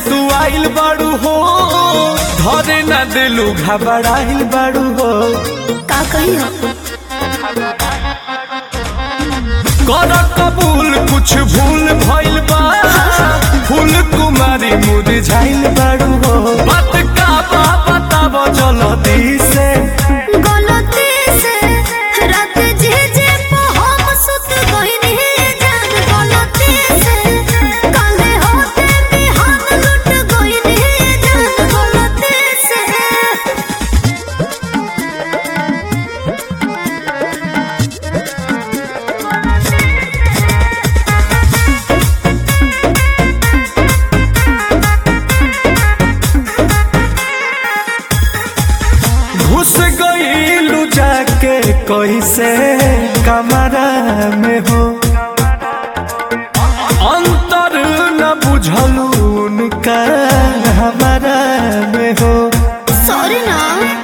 तू आइल बाड़ू हो धरे न दिलू घबराइल बाड़ू हो का कही हो कर कबूल कुछ भूल भइल बा फूल कुमारी मुरझाइल बाड़ू हो बात का बा बताब जल्दी से गलती से रात जे जे पे हम सुत गइनी जान गलती से काले होते बिहान लुट गइनी जान गलती से घुस गईलू जाके कैसे कमरा में हो अंतर न बुझलू उनका हमारा में हो सॉरी ना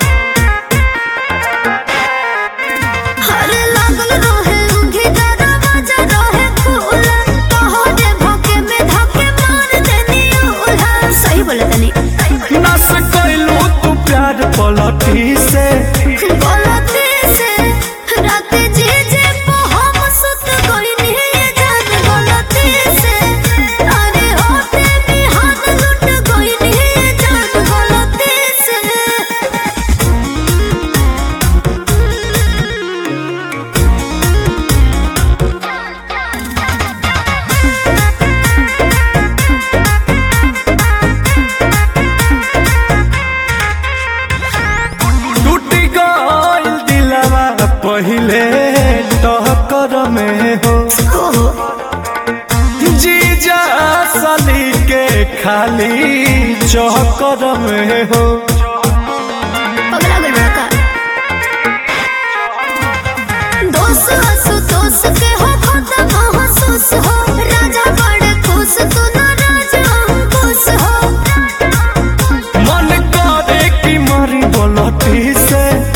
हर लागल रहे उंगी दरवाजा रहे खुला तोहरे भोके में धके मार देनी उल्हा सही बोले तनी नस कैलू तू प्यार पलटी से गलती से रात जे जे पे हम सुत गइनी जान गलती से अरे होते बिहान लुट गइनी जान गलती से टूट गईल दिलवा पहिले टहकर में हो ओहो जीजा सली के खाली चौकर में हो पगला गल बड़ा का दोस हसु दोस के हो खाता महसूस हो राजा बड़े खुश तू ना राजा अंकुश हो मन करे कि मरी बोलती से